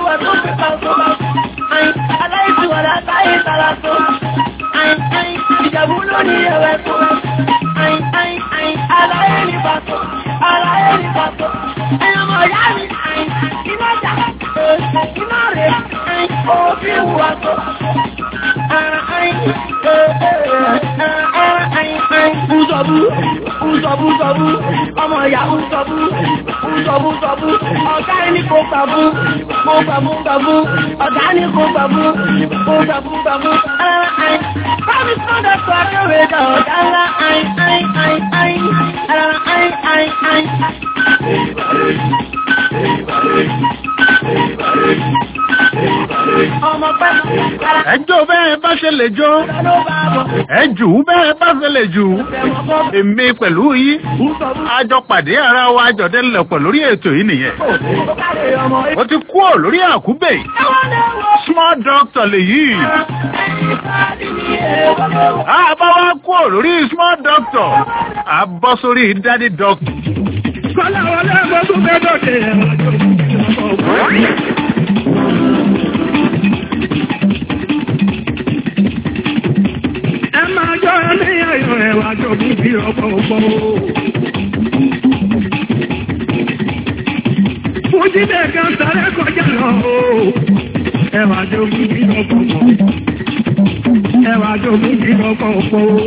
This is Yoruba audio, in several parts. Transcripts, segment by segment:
wà tó fi pa tó bá. Àyìn aláìsí wà látàyè tara tó. Àyìn àyìn ìjàmbá ló ní ẹ̀wẹ̀ tó. Àyìn àyìn àyìn aláyé ní pàtó. Aláyé ní pàtó. Ẹ̀yàn mọ̀ yá mi. Àyìn iná jà. Iná rẹ̀. Àyìn òfin wà tó. Uzọ̀bú, uzọ̀bú, uzọ̀bú, ọmọ ìyá uzọ̀bú, uzọ̀bú, uzọ̀bú, ọ̀gá ní kò gbàbú, kò gbàbú, gbàbú, ọ̀gá ní kò gbàbú, kò gbàbú, gbàbú. Bámi sọ́dọ̀ sọ akéwé dà ọ̀gá ńlá, ayin, ayin, ayin, ayin, ayin, ayin, ayin. Ọmọ pẹ́, ẹjọ́ bẹ́ẹ̀ bá ṣe lè jó ló bá bọ̀, ẹjù bẹ́ẹ̀ bá ṣe lè jù ẹ̀wọ̀n bọ̀, èmi pẹ̀lú yín uzọ̀bú, àjọ pàdé ara wa àjọ̀dẹ́lẹ̀pọ̀ lórí ètò yìí nìyẹn ó káre ọmọ ó ti kú ò lórí àkúbè ẹ̀wọ̀n lẹ́wọ̀. small doctor lèyí àbá wa kú ò lórí small doctor àbọ̀ sórí daddy doctor. Kọ́lá wọlé gbogbo mẹ́dọ̀ dé ẹ̀rọ Ẹ máa jọ ní ayọ̀ ẹ̀wà jọ̀bí bí ọ̀pọ̀ ọ̀pọ̀ o. Fújídé kan sáré kọjá lọ o. Ẹ̀wà jọ̀bí bí ọ̀pọ̀ ọ̀pọ̀. Ẹ̀wà jọ̀bí bí ọ̀pọ̀ ọ̀pọ̀ o.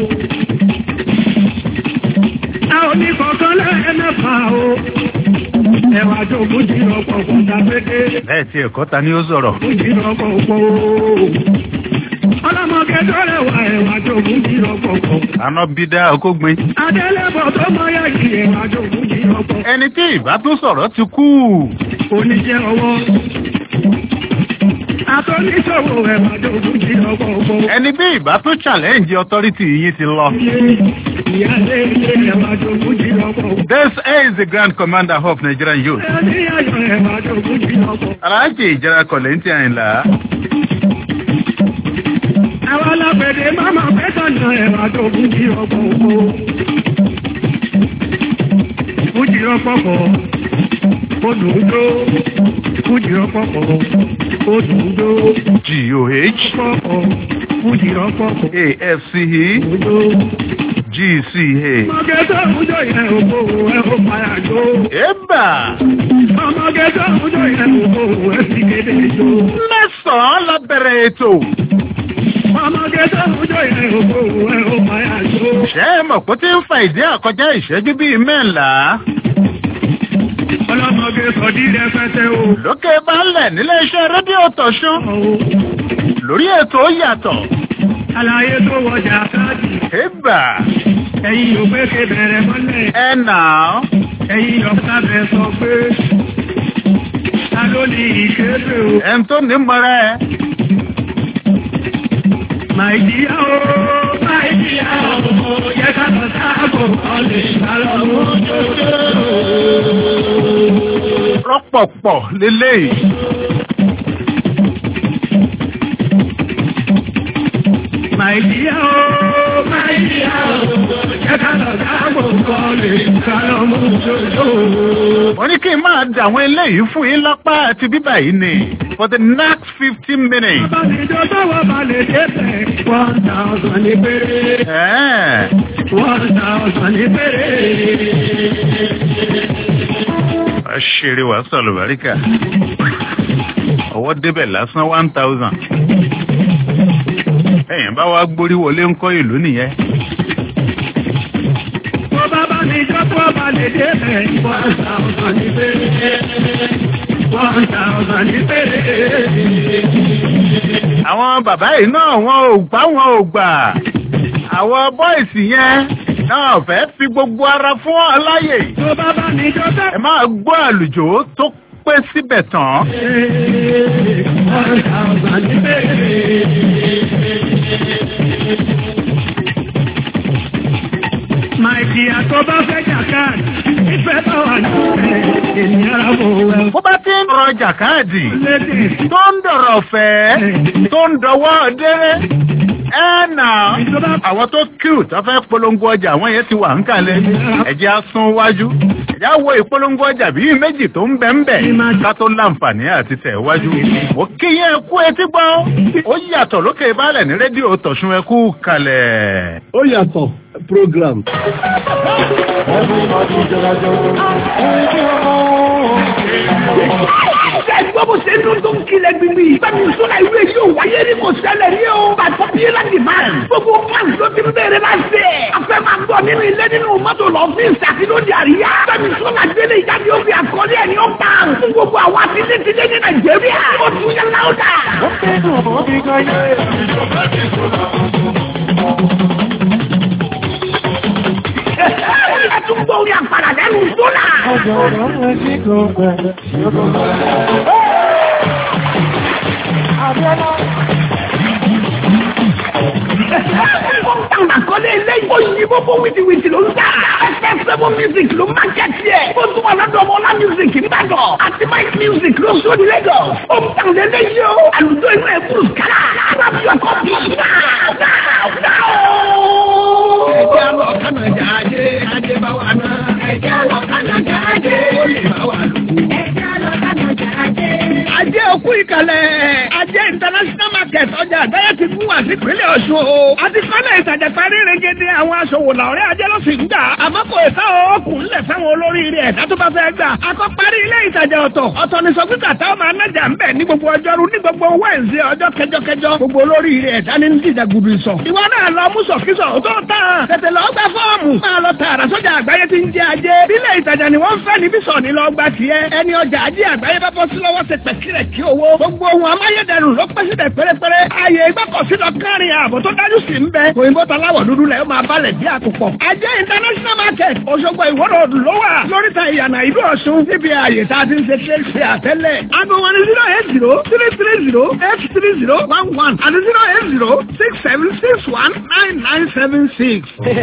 A ò ní kọ̀ọ̀kan lẹ́ẹ̀mẹ́fà o. Ẹ̀wà jọ̀bí bí ọ̀pọ̀ ọ̀pọ̀ tàbí bẹ́ẹ̀ tí ẹ̀kọ́ ta ni ó sọ̀rọ̀ Ọlọ́mọge tó rẹwà ẹ̀wà jògún jí ọ̀pọ̀pọ̀. àná bí dá ọkọ́gbin Adélẹ́bọ̀ tó mọ yẹ kí ẹ̀wà jògún jí ọ̀pọ̀. ẹni tí ìbá tún sọ̀rọ̀ ti kú Oníṣẹ́ ọwọ́. Atọ́níṣòwò ẹ̀wà jògún jí ọ̀pọ̀pọ̀. ẹni bí ìbá tún challenge authority yìí ti lọ. Ìyáálé ilé ẹ̀wà jògún jí ọ̀pọ̀pọ̀. This is the grand commander of Nigerian youth. Ẹni ayọ̀ ẹ̀wà jògún jí ọ̀pọ̀. Aláàjì ìjẹra kọ̀lẹ́ntì àyìnlá. Àwọn alágbẹ̀dẹ máma pẹ́tà náà ẹ̀wà jògún jí ọ̀pọ̀pọ̀. Fújì ọ̀pọ̀pọ̀. Odùndó. Fújì ọ̀pọ̀pọ̀. Odùndó. G-O-H Ọ̀pọ̀pọ̀. Fújì ọ̀pọ̀pọ̀. A-F-C-E Odùndó. G-C-A. Ọmọge tó ń jọ ìyẹn òkú ẹ̀ ó máa jó. Ébà! Ọmọge tó ń jọ ìyẹn òkú ẹ̀ sì kéde jó. Mẹ́sàn-án la bẹ̀rẹ̀ ètò. Ọmọge tó ń jọ ìyẹn òkú ẹ̀ ó máa jó. Ṣé ẹ mọ̀ pé ó ti ń fa ìdí àkọjá ìṣẹ́jú bíi mẹ́ńlá? Ọlọ́mọge sọ̀dí rẹpẹtẹ o. Lókè balẹ̀ nílé iṣẹ́ rédíò tọ̀ṣún. Lórí ètò ó yàtọ̀. Àlàyé tó wọjà káàdì. Ébà! Ẹ̀yin ò pé ké bẹ̀rẹ̀ mọ́lẹ̀. Ẹ nà án. Ẹ̀yin ọ̀gá bẹ̀ sọ pé. Ta ló ní ìkéde o? Ẹn tó ní mọ́ra ẹ. Màìjíríà o, Màìjíríà o, yẹ ká lọ sáàbò ọ̀lẹ̀ ìbálòmú jòjò. Rọ́pọ̀pọ̀ lélẹ́yìí. Màìjíríà o, Màìjíríà o, yẹ ká lọ sáàbò ọ̀lẹ̀ ìbálòmú jòjò. Wọ́n ní kí n máa dà àwọn eléyìí fún yín lápá àti bíbà yìí ni for the next fifteen minutes. Bàbáníjọ́ tọ́wọ́ balẹ̀ débẹ̀, one thousand ní péré. Ẹ̀ẹ́. One thousand ní péré. Ṣeré wàá sọ̀rọ̀ bàríkà. Ọwọ́ débẹ̀ lásán one thousand. Ẹ̀yìn bá wá gbórí wọlé ńkọ́ ìlú nìyẹn. Mo bàbá mi jọ́pọ̀ balẹ̀ débẹ̀, one thousand ní péré. One thousand ní péré. Àwọn bàbá yìí náà wọn ò gbá wọn ò gbà. Àwọn bọ́ìsì yẹn náà fẹ́ fi gbogbo ara fún ọ láyè. Mo bàbá mi jọ́pọ̀ Ẹ máa gbọ́ àlùjò tó pé síbẹ̀ tán. one thousand ní péré. Máìkì àtọ́bá fẹ́ jàkáàdì, ìfẹ́ bá wà ní ọ̀rẹ́ ènìyàn rábò wẹ̀. Bó bá ti ń rọ jàkáàdì Lédè tó ń dọ̀rọ̀ fẹ́ tó ń dọwọ́ déré ẹ nà àwọn tó kíù tó fẹ́ polongo ọjà àwọn yẹn ti wà ń kalẹ̀ ẹ̀jẹ̀ á sún wájú ẹ̀jẹ̀ á wo ìpolongo ọjà bíi méjì tó ń bẹ̀ ń bẹ̀ ká tó láǹfààní àti tẹ̀ wájú. mo kí yẹn kú etí gbọ́ ó yàtọ̀ lókè balẹ̀ ní rédíò tọ̀sùn ẹ kú kalẹ̀. ó yàtọ̀ program. Ẹgbẹ́ bó ṣe dún tó ń kilẹ̀ gbìngbì. Bẹ́ẹ̀ni sọ́la ìwé yóò wáyé ní kò ṣẹlẹ̀ ní o. Bàtọ́ bí la dì máa. Gbogbo fans ló ti ń bẹ̀rẹ̀ láti ẹ̀. A fẹ́ máa gbọ́ nínú ilé nínú mọ́tò lọ́fíìsì àti lóde àríyá. Bẹ́ẹ̀ni sọ́la délé ìjáde ó fi àkọlé ẹ̀ ní ó bá. Fún gbogbo àwọn àtìlẹ́tìlẹ́ ní Nàìjíríà. Ó tún yẹ láwùdà. Ẹ tún gbọ́ orí àpàrà lẹ́nu sọ́la. Táwọn àkọlé eléyìí. Ó yí gbogbo wìtìwìtì ló ń tà. Ẹsẹ̀ sẹ́fún music ló máa jẹ́ tiẹ̀. Ó tún wà lọ́dọ̀ ọmọ ọlá music nìbàdàn. Àti Mike music ló sọ ní Lagos. Ó ń tàn lé léyìí o. Àlùjọ inú ẹ̀ kúrò kálá. Arábí ọkọ̀ bí náà náà náà o. Ẹ̀jẹ̀ lọ Kánàjà ajé, ajé bá wà náà. Ẹ̀jẹ̀ lọ Kánàjà ajé, ó lè bá wà lù. Ajé òkú ìkàlẹ̀. Ajé international market ọjà àgbáyé ti fún wa sí ìpínlẹ̀ Ọ̀ṣun o. A ti kọ́lẹ̀ ìtajà parí regede àwọn aṣòwò làwọ̀rẹ́ ajé ló sì ń gbà. Àmọ́ kò sá òkun ńlẹ̀ fáwọn olóríire ẹ̀dá tó bá fẹ́ gbà. A kọ́ parí ilé ìtajà ọ̀tọ̀. Ọ̀tọ̀ ni sọ pípa táwọn máa nájà ń bẹ̀ ní gbogbo ọjọ́rú ní gbogbo Wẹ́ǹsì ọjọ́ kẹjọkẹjọ. Gbogbo olóríire ẹ̀dá ní dídà gudu ìsọ̀. Ìwọ náà lọ mú sọ̀kísọ̀ tó tán. Tètè lọ gba fọ́ọ̀mù. Máa lọ tààrà sọ́jà àgbáyé tí ń jẹ ajé. Bílẹ̀ ìtajà ni wọ́n fẹ́ níbí sọ̀ ní lọ gba tiẹ̀. Ẹni ọjà ajé àgbáyé bá bọ́ sí lọ́wọ́ ṣe pẹ̀kírẹ̀ kí owó. Gbogbo ohun amáyédẹrùn ló pẹ́ síbẹ̀ pérépéré. Ààyè ìgbọ́kọ̀sí lọ kárin ààbò tó dájú sí ń bẹ. Òyìnbó taláwọ̀ dúdú lẹ̀ ó máa balẹ̀ bí àkùkọ. Ajé international market Òṣogbo ìwọ́rọ̀ òdù ló wà. Lóríta ìyànà ìlú Ọ̀ṣun níbi ààyè tá a ti ń ṣe ṣe ṣe àtẹ́lẹ̀. Aago wọn ni zero eight zero three three zero eight three zero one one àti zero eight zero six seven six one nine nine seven six.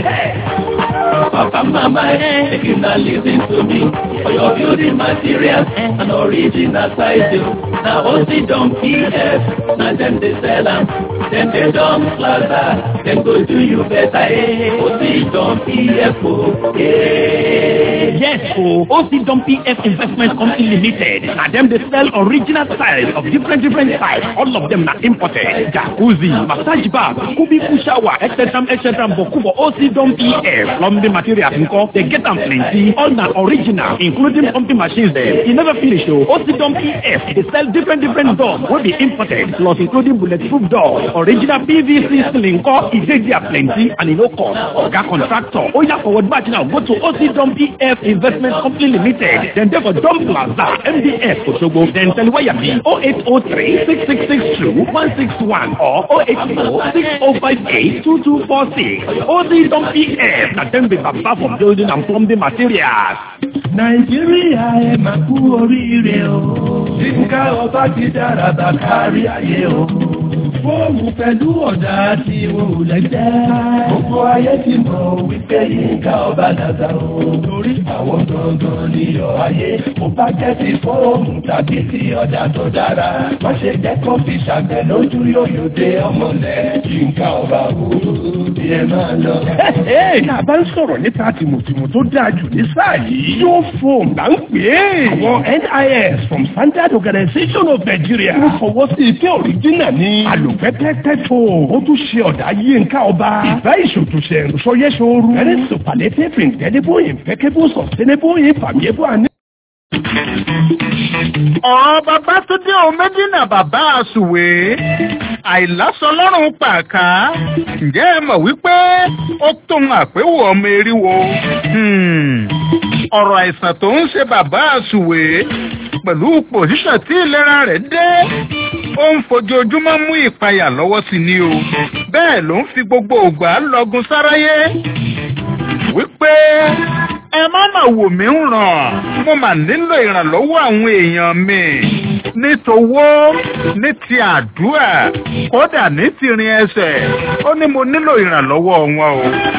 Papa, mama, eh, if you not listen to me, for your building materials and original sizing. Now, OC Dom PF, now them they sell them, then they Dom Plaza, then go do you better, eh, OC Dom PF, oh, eh. Yes, oh, OC Dom PF Investment Company Limited. Now them they sell original styles of different different types. All of them are imported. Jacuzzi, massage bar, kubiku shower, etc. etc. Boku for OC Dom PF. Plumbing materials nko, they get them plenty. All now original, including pumping machines there. You never finish though. OC Dom PF. They sell different different doors will be imported. Plus including bulletproof doors. Original PVC ceiling ko, e dey there plenty and e no cost. Oga contractor. Oya forward batch now. Go to OC Dom PF Investment Company Limited. Then there for Dom Plaza, MDF Osogbo. Then tell where you be 0803 6662 161 or 080 6058 2246. OC Dom PF. Now them be baba for building and plumbing materials. Nàìjíríà ẹ máa kú oríire o. Yínká ọba ti dára bá kárí ayé o. Fóòmù pẹ̀lú ọ̀dà tí wọn ò lẹ́gbẹ́. Gbogbo ayé ti mọ̀ wípé Yínká ọba dàda o. Torí àwọn gangan níyọ̀ ayé. Mo bá jẹ́ ti fóòmù tàbí ti ọ̀dà tó dára. Má ṣe jẹ́ kó fi ṣàgbẹ̀ lójú yóyò dé ọmọlẹ̀. Yínká ọba wo bí ẹ máa lọ. Tá a bá ń sọ̀rọ̀ nípa tìmùtìmù tó dáa jù ní sáà yìí. Yóò fòm là ń pè é. Àwọn NIS from Standard Organization of Nigeria. Wọ́n fọwọ́ sí ike òrìjínà ní. Àlùpẹ́pẹ́pẹ́ tó. Ó tún ṣe ọ̀dà yínká ọba. Ìbá ìṣòtúnṣe ìrùsọyẹ́sọ̀rù. Very superlative indelible impeccable sustainable infamable and ọ̀rọ̀ bàbá tó dé ohun méjì náà bàbá àsùwé àìlásọ lọ́rùn pàká ǹjẹ́ ẹ mọ̀ wípé ó tóun àpéwò ọmọ eriwo ọ̀rọ̀ àìsàn tó ń ṣe bàbá àsùwé pẹ̀lú pòṣíṣàn tí ìlera rẹ̀ dé ó ń fojoojúmọ́ mú ìpayà lọ́wọ́ sí ni o bẹ́ẹ̀ ló ń fi gbogbo ògbà lọ́gun sáráyé wípé ẹ má mà wò mí ń ràn mo mà nílò ìrànlọ́wọ́ àwọn èèyàn mi ní towó ní ti àdúrà kódà ní ti rin ẹsẹ̀ ó ní mo nílò ìrànlọ́wọ́ wọn o.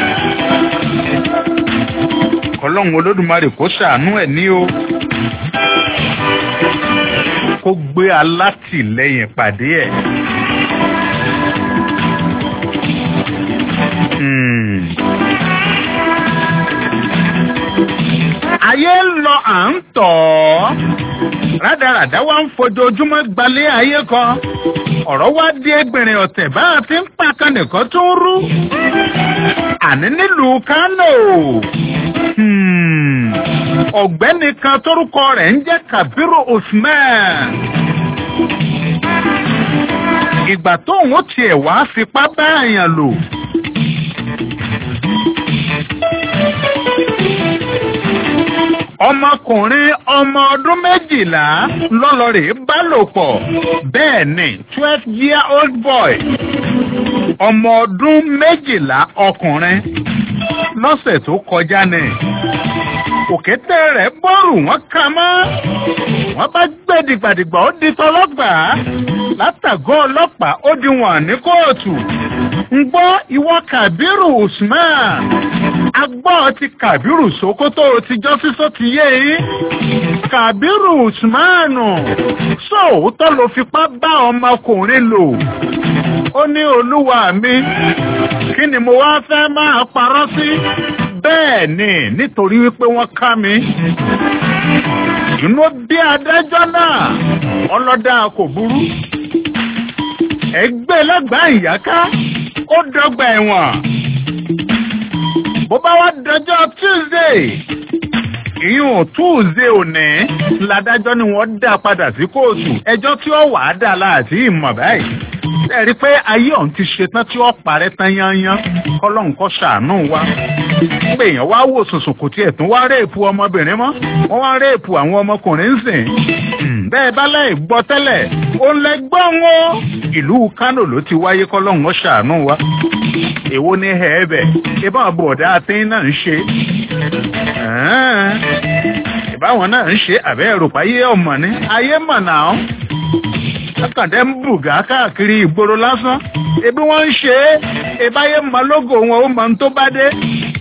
ọlọ́run olódùmarè kó ṣàánú ẹ̀ ní o kó gbé alátìlẹyìn pàdé ẹ̀. Hmm. ayé ń lọ à ń tọ̀ ọ́ rádaràdá wa ń fojoojúmọ́ gbalẹ̀ ayé kan ọ̀rọ̀ wá di ẹgbẹ̀rin ọ̀tẹ̀ bá a ti ń pàkan nìkan tó ń rú àní nílùú kánò Hmm. ọ̀gbẹ́ni kan tórúkọ rẹ̀ ń jẹ́ kabiru usman ìgbà tóun ó tiẹ̀ wá fipá bá àyàn lò. ọmọkùnrin ọmọ ọdún méjìlá lọ́lọ́rẹ̀ bá lò pọ̀ bẹ́ẹ̀ ni twelve year old boy ọmọ ọdún méjìlá ọkùnrin lọ́sẹ̀ tó kọjá ni òkété rẹ̀ bọ́ọ̀rù wọn kà mọ́ wọ́n bá gbé dìgbàdìgbà ó di tọlọ́gbàá látàgọ́ ọlọ́pàá ó di wọn ní kóòtù ń gbọ́ ìwọ kàbírù usman agbọ́ ti kàbírù sokoto ti jọ́ sísọ ti yé yín kàbírù usman sóòótọ́ ló fipá bá ọmọkùnrin lò ó ní olúwa mi kí ni mo wá fẹ́ máa parọ́ sí bẹ́ẹ̀ ni nítorí wípé wọ́n ká mi inú bí adájọ́ náà ọlọ́dà kò burú ẹgbẹ́ lágbàá ìyáká ó dọ́gba ẹ̀wọ̀n bó bá wá dọjọ́ tuesday ìyún tuesday òní ládájọ́ ni wọ́n dá padà sí kóòtù ẹjọ́ tí ó wàá dà láti ìmọ̀ báyìí ẹ rí i pé ayé ọ̀hún ti ṣetán tí ó parẹ́ tán yányán kọ́lọ́hún kọ́ ṣàánú wa pé èèyàn wá wò sùnsùn kò tiẹ̀ tún wá réèpù ọmọbìnrin mọ́ wọ́n wá réèpù àwọn ọmọkùnrin ń sìn bẹ́ẹ̀ bá láì gbọ́ tẹ́lẹ̀ ó lẹ gbọ́ wọn ìlú kánò ló ti wáyé kọ́lọ́hún kọ́ ṣàánú wa èwo ni ẹ̀ẹ́bẹ̀ ìbá bọ̀dá àti náà ń ṣe ìbáwọn náà ń ṣe àbẹ́ ẹ̀rọ̀pá ayé ọmọ ní ayé mọ̀ náà akàndẹ́ ń bùgá káàkiri ìgboro lásán ebi wọ́n ń ṣe é ìbáyé mọ lógo wọn ó mọ tó bá dé.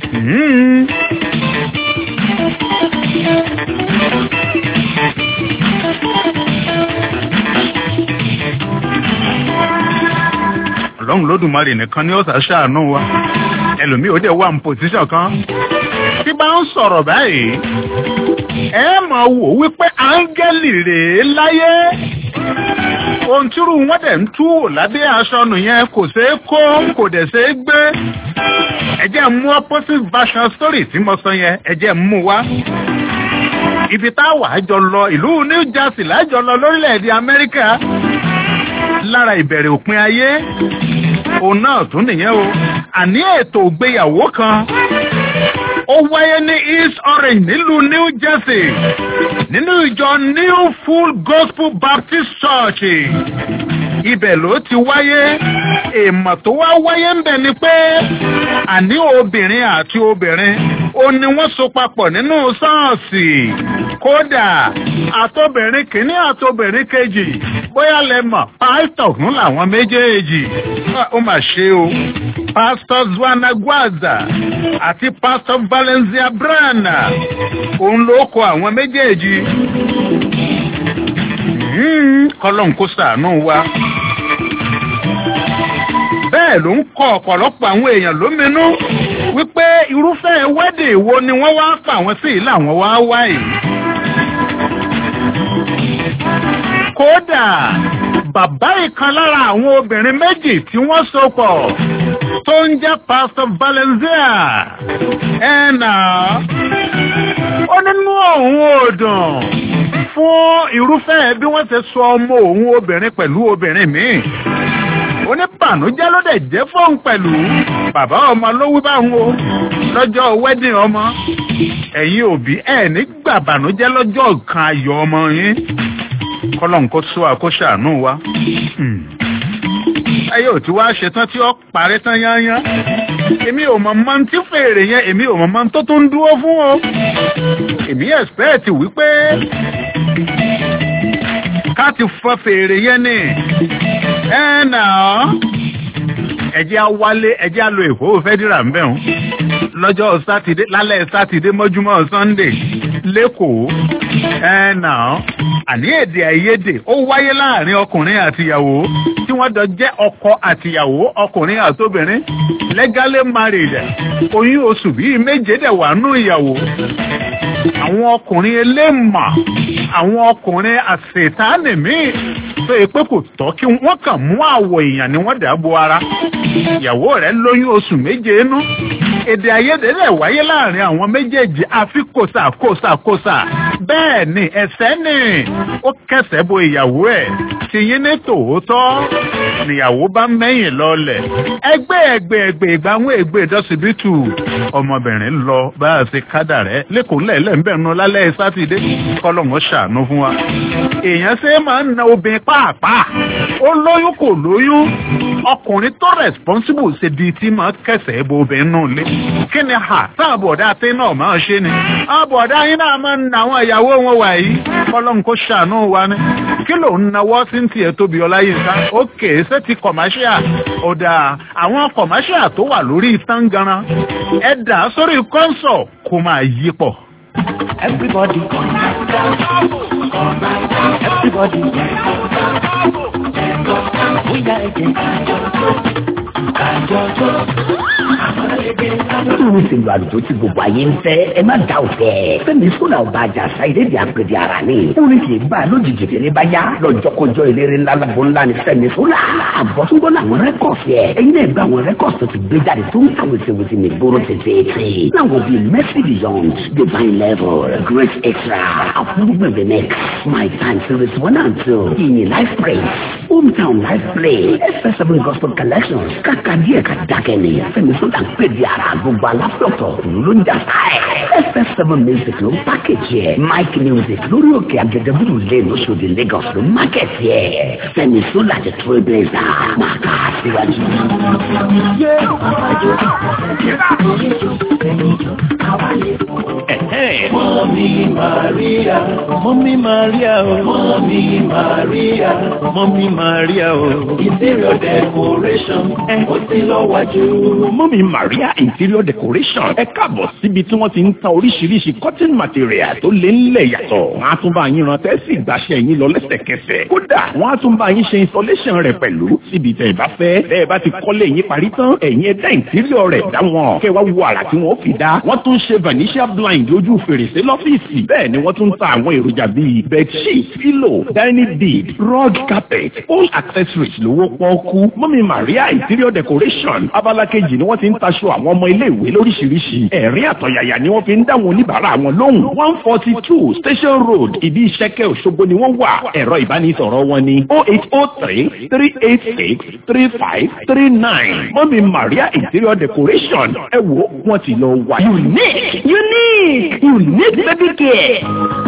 ọlọ́run lódùmarè nìkan ni ó ṣàṣàánú wa ẹlòmíì ó dẹ̀ wà ní pòsíṣàn kan tí bá ń sọ̀rọ̀ báyìí ẹ máa wò wípé áńgẹ́lì rèé láyé ohun tírú wọn dẹ̀ ń tú wò lábẹ́ aṣọ nù yẹn kò ṣeé kó kò dẹ̀ ṣeé gbé ẹ jẹ́ mú opposite version story tí mo sọ yẹn ẹ jẹ́ mú wá ibi táwa jọ lọ ìlú New Jersey lájọ lọ lórílẹ̀‐èdè Amẹ́ríkà lára ìbẹ̀rẹ̀ òpin ayé òun náà tún nìyẹn o àní ètò ìgbéyàwó kan ó wáyé ní East Orange nílùú New Jersey nínú ìjọ New Full Gospel Baptist Church ibẹ̀ ló ti wáyé èèmọ̀ tó wá wáyé ń bẹ̀ ni pé àní obìnrin àti obìnrin ó ní wọ́n so papọ̀ nínú ṣọ́ọ̀ṣì kódà àtobìnrin kìíní àtobìnrin kejì bóyá lẹ mọ̀ pásítọ̀ fún làwọn méjèèjì ó mà ṣe o pásítọ̀ Zuana Gwaza àti pásítọ̀ Valencia Brana òun ló kọ àwọn méjèèjì kọlọ́n kó ṣàánú wa. bẹ́ẹ̀ ló ń kọ ọ̀pọ̀lọpọ̀ àwọn èèyàn lóminú wípé irúfẹ́ wẹ́dì wo ni wọ́n wá pa àwọn sí ìlà àwọn wá wá yìí. kódà bàbá ìkan lára àwọn obìnrin méjì tí wọ́n so pọ̀ tó ń jẹ́ Pastor Valencia ẹ̀nà ó nínú òun ò dùn fún irúfẹ́ bí wọ́n ti sọ ọmọ òun obìnrin pẹ̀lú obìnrin míì oníbànújẹ́ ló dẹ̀ jẹ́ fóun pẹ̀lú bàbá ọmọ ló wí báwọn o lọ́jọ́ wedding ọmọ ẹ̀yin òbí ẹ̀ nígbà bànújẹ́ lọ́jọ́ kan ayọ̀ ọmọ yín kọ́lọ́n kó sọ àkóṣàánú wa ayé ò tí wàá ṣetán tí ó parí tán yányán èmi ò mọ̀ mọ́ tí fèrè yẹn èmi ò mọ̀ mọ́ tó tó ń dúró fún o èmi expect wípé ká ti fọ fèrè yẹn ni ẹ nà ọ́ ẹ̀jẹ̀ á wálé ẹ̀jẹ̀ á lo èkó fẹ́dírà ń bẹ̀ wọ́n lọ́jọ́ sátidé lálẹ́ sátidé mọ́júmọ́ sunday lẹ́kọ̀ọ́ ẹ̀ nà àní èdè àìyedè ó wáyé láàrin ọkùnrin àtìyàwó tí wọ́n jọ jẹ́ ọkọ àtìyàwó ọkùnrin àtobìnrin legally married oyún oṣù bíi méje dẹ̀ wà nù ìyàwó àwọn ọkùnrin eléèmà àwọn ọkùnrin àṣetánì míì tó yẹ pé kò tọ́ kí wọ́n kàn mú àwọ̀ èèyàn ni wọ́n dà bo ara ìyàwó rẹ̀ lóyún oṣù méje inú èdè àìyedè rẹ̀ wáyé láàrin àwọn méjèèjì àfi kòsà kòsà kòsà bẹ́ẹ̀ ni ẹ̀sẹ̀ ni ó kẹsẹ̀ bo ìyàwó ẹ̀ tìyín ní tòótọ́ níyàwó bá mẹ́yìn lọ́lẹ̀ ẹgbẹ́ ẹgbẹ́ ẹgbẹ́ ìgbà àwọn ègbè dọ́sibítù ọmọbìnrin lọ bá a ṣe kádà rẹ̀ lẹ́kọ̀ọ́ ńlẹ̀ ńbẹ̀ nu lálẹ́ sátidé kọ́lọ́hún ṣàánú fún wa. èèyàn ṣe máa ń na obìnrin pàápàá ó lóyún kò lóyún ọkùnrin tó responsible ṣe di tí máa kẹsẹ̀ bo obìnrin náà lé. kí ni ha táwọn bọ̀dá àti náà máa ṣe ni. àwọn bọ̀dá yín náà máa ń na àwọn ìyàwó wọn wà yìí kọ́lọ́hún kó ṣàánú wa ni. kí ló ń nawọ́ sí ti ẹ̀ tóbi ọláyínká ókè ṣé ti commercial ọ̀dà àwọn commercial tó wà lórí tangaran ẹ dà sórí kọ́ńsọ̀ kó máa yí pọ̀. Everybody, everybody, bóyá ẹ̀jẹ̀ kájọjọ́. Irú ti lu àlùjọ tí gbogbo ayé ń fẹ́, ẹ má dá òfẹ́. Fẹ́mi Sọ́là ọba àjà Ṣáìdé di àpèdè ara ni. Orin kì í bá a lójijì fèrè bá yá. Lọ́jọ́kọjọ́ eléré ńlá lábọ́ ńlá ni Fẹ́mi Sọ́là. Àbọ̀túngbọ́ làwọn rẹ́kọ̀sì ẹ̀. Ẹyin náà gba àwọn rẹ́kọ̀sì tó ti gbé jáde tó ń ta wèsèwèsè ní ìgboro tètè. Láwọn bíi Mercy Beyond, Divine Level, Great Extra, Approvement the Next, My Time Series One and Two, Ìyìn Life Praise, Hometown Life Play, FS7 Gospel Collections, kàkà díẹ̀ ká dákẹ́ ni. Fẹ́mi Sọ́là ń pè di ara gbogbo aláfẹ́ọ̀tọ̀ ló ń jà sáẹ̀. FS7 Music ló ń pákéjì ẹ̀. Mike Music lórí òkè Agẹgẹbúrú lé lóṣòdì Lagos ló ń mákẹ́tì ẹ̀. Fẹ́mi Sọ́là ti trailblazer máa ká síwájú. Mọ́mí Màríà. Mọ́mí Màríà o. Mọ́mí Màríà. Mọ́mí Màríà o. Interior decoration. Ó ti lọ wájú. Mọ́mí Maria Interior Decoration ẹ káàbọ̀ síbi tí wọ́n ti ń ta oríṣiríṣi cotton material tó lé ńlẹ̀ yàtọ̀. Wọ́n á tún bá yín ran tẹ́sí ìgbàṣẹ yín lọ lẹ́sẹ̀kẹsẹ̀. Kódà wọ́n á tún bá yín ṣe installation rẹ̀ pẹ̀lú síbi tẹ̀ bá fẹ́. Bẹ́ẹ̀ bá ti kọ́lé yín parí tán, ẹ̀yin ẹ̀dá interior rẹ̀ dá wọn. Kẹ́ wá wo àrà tí wọ́n fi dá. Wọ́n tún ṣe vanishia blind lójú fèrèsé lọ́fíìsì. Bẹ́ẹ̀ ni wọ́n tún ta àwọn èròjà bíi bedsheet, pillow, dining bead, rug carpet, all accessories lówó pọ́ọ́kú. Mọ́mí Maria Interior Decoration abala kejì ni wọ́n ti ń taṣọ àwọn ọmọ ilé-ìwé lóríṣiríṣi. Ẹ̀rín àtọ̀yàyà ni wọ́n fi ń dáwọn oníbàárà wọn lóhùn. one forty two Station Road ìdí ìṣẹ́kẹ́ Òṣogbo ni wọ́n wà. Ẹ̀rọ ìbánisọ̀rọ̀ wọn ni oh eight oh three three eight six three five three nine. Mọ́mí Maria Interior Decoration ẹ wo wọ́n ti lọ wá. Unique, unique, unique baby care.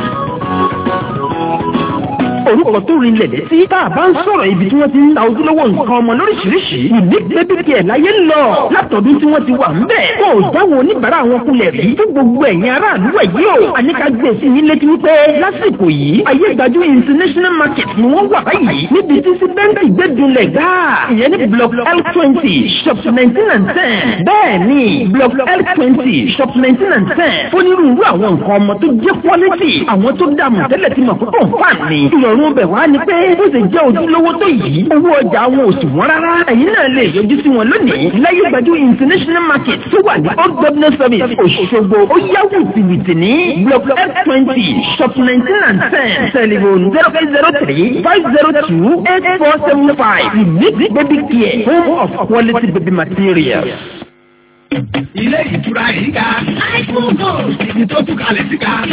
orúkọ tó rin lẹ̀lẹ́ sí tá a bá ń sọ̀rọ̀ ibi tí wọ́n ti ń ta ojúlówó nǹkan ọmọ lóríṣiríṣi unique baby care láyé ń lọ látọ̀dún tí wọ́n ti wà ń bẹ̀. kó o jáwọ́ oníbàárà wọn kulẹ̀ rí fún gbogbo ẹ̀yin aráàlú ẹ̀ yìí o. àníkà gbé sí yín létí wípé lásìkò yìí ayé gbajú international market ni wọ́n wà báyìí níbi tí síbẹ́ǹtì gbẹ́dúnlẹ̀ gáà ìyẹn ní block l twenty shop nineteen and ten. bẹ́ẹ̀ ni block l twenty shop nineteen and ten. onírúurú àwọn nǹkan ọmọ tó jẹ́ quality àwọn tó dààmú tẹ́lẹ̀ tí mọ̀ púpọ̀ fà ní. ìrọ̀rùn bẹ̀ wá ni pé ó sì jẹ́ ojúlówó tó yìí owó ọjà wọn ò sì wọ́n rárá. ẹ̀yin náà lè yọjú sí wọn lónìí láyé gbajú international market tó wà ní old governor service Òṣogbo ó yáwó tìwìtì ní block f twenty shop nineteen and ten telephone zero eight zero three five zero two eight four seven five unique baby care home of quality baby materials. Ilé ìtura yìí ga. Ibi tó tún kalẹ̀ sí ga.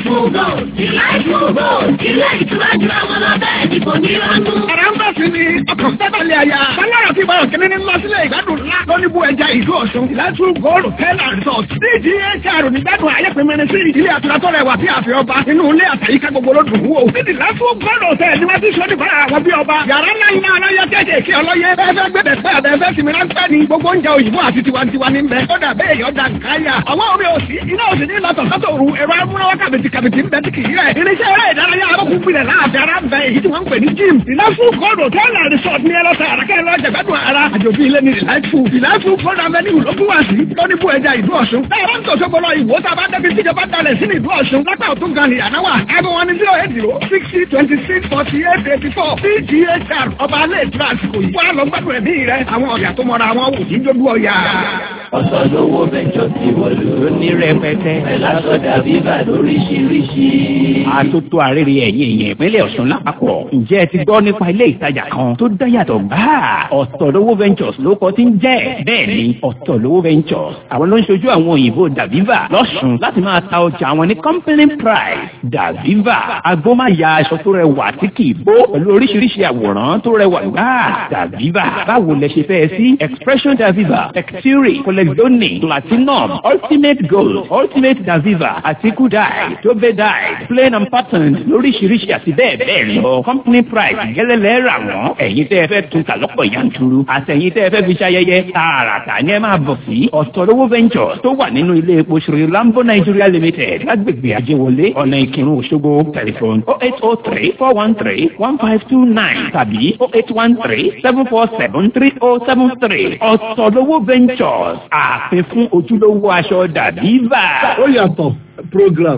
Ẹ̀rọ ń bẹ̀ sí ni ọkọ̀ sẹ́tàlẹ̀ àyà. Bálára ti bá òkèlè ní lọ sílé ìgbádùn ńlá. Lóní bu ẹja ìlú Ọ̀ṣun. Ìlàtú Gold Hotel and Resort. DGHR ní gbádùn ayẹ́pẹ̀mẹ́rin sí ilé àtura tó rẹwà bí àfi ọba. Inú ilé àtàyíká gbogbo ló dùn wò. Níbi ìlàtú Gold Hotel ni wọ́n ti sọ nípa àwọn bí ọba. Yàrá ńlá ńlá aláyẹ kéékèèké ọlọ́yẹ. Bẹ́ẹ̀ fẹ́ gbẹ̀dẹ̀ fẹ́ àbẹ̀fẹ́ sinmi ráńpẹ́ ni. Gbogbo oúnjẹ òyìnbó àti tiwantiwa ní bẹ. Ó dà bẹ́ẹ̀ yọ̀ dà káyà. Àwọn omi òsì iná òsì ní lọ́tọ̀ sọ́tò òru ẹ̀rọ amúnáwá kàbìtì kàbìtì ń bẹ tí kì í rẹ̀. Irinṣẹ́ eré ìdárayá abọ́kùn gbilẹ̀ láàfin ara ń bẹ èyí tí wọ́n ń pè ní gym. Ìlàsùn kọ́ọ̀dù hòtẹ́ẹ̀lì àrísọ̀t ní ẹlọ́sẹ̀ àràkẹ́ ẹlọ́ jẹ̀gbádùn ara àjòjì ilé ní ìlàìfù ìlàìfù fún avenue ló fún wa sí lóní bú ẹja ìlú ọ̀ṣun táwọn tó ṣe gbọ́dọ̀ ìwò tá a bá débi tíjọba dalẹ̀ sí ní ìlú ọ̀ṣun lápá òtún gan ni ànáwà ẹgbẹ́ wọn ní zero eight zero sixty twenty six forty eight eighty four pghr ọba alẹ́ ìtura àsìkò yìí wọ́n á lọ gbádùn ẹ̀mí rẹ àwọn ọ̀yà tó mọra wọn wò ní jójú ọ̀yà. ọ̀sọ̀ lówó bẹ́jọ ti wọ̀lú. ló ní rẹpẹtẹ. ẹ̀lásọ̀dà bíbà lóríṣiríṣi. àtótó àrèrè ẹ̀yìn èèyàn ìpínlẹ̀ ọ̀ṣun lápapọ̀. ǹjẹ́ ẹ ti gbọ́ nípa ilé ìtajà kan tó dáyàtọ̀ gbáà? ọ̀tọ̀lówó ventures ló kọ́ tí ń jẹ́. bẹ́ẹ̀ ni ọ̀tọ̀lówó ventures àwọn ló ń ṣojú àwọn òyìnbó daviva lọ́ṣun láti máa ta ọjà àwọn ní company price. daviva agbómáya aṣọ tó rẹwà tí kì í bó pẹ̀lú oríṣiríṣi àwòrán tó rẹwà gbáà. daviva báwo lẹ ṣe fẹ́ sí expression daviva texture colexoni platinum ultimate gold ultimate daviva àti kudai tobe dye plain and patterned lóríṣiríṣi àti bẹ́ẹ̀ bẹ́ẹ̀ lọ company price gẹ́lẹ́lẹ́ rà wọ́n ẹ̀yin tẹ́ ẹ fẹ́ tún ta lọ́pọ̀ yanturu àtẹ̀yin tẹ́ ẹ fẹ́ fi ṣayẹyẹ tààràtà ni ẹ máa bọ̀ sí ọ̀tọ̀lówó ventures tó wà nínú ilé epo ṣòro lambo nigeria limited lágbègbè àjẹwọlé ọ̀nà ìkírun òṣogbo tẹlifon oh eight oh three four one three one five two nine tàbí oh eight one three seven four seven three oh seven three ọ̀tọ̀lówó ventures ààfin fún ojúlówó aṣọ dàbíbà. ó yàtọ̀ program.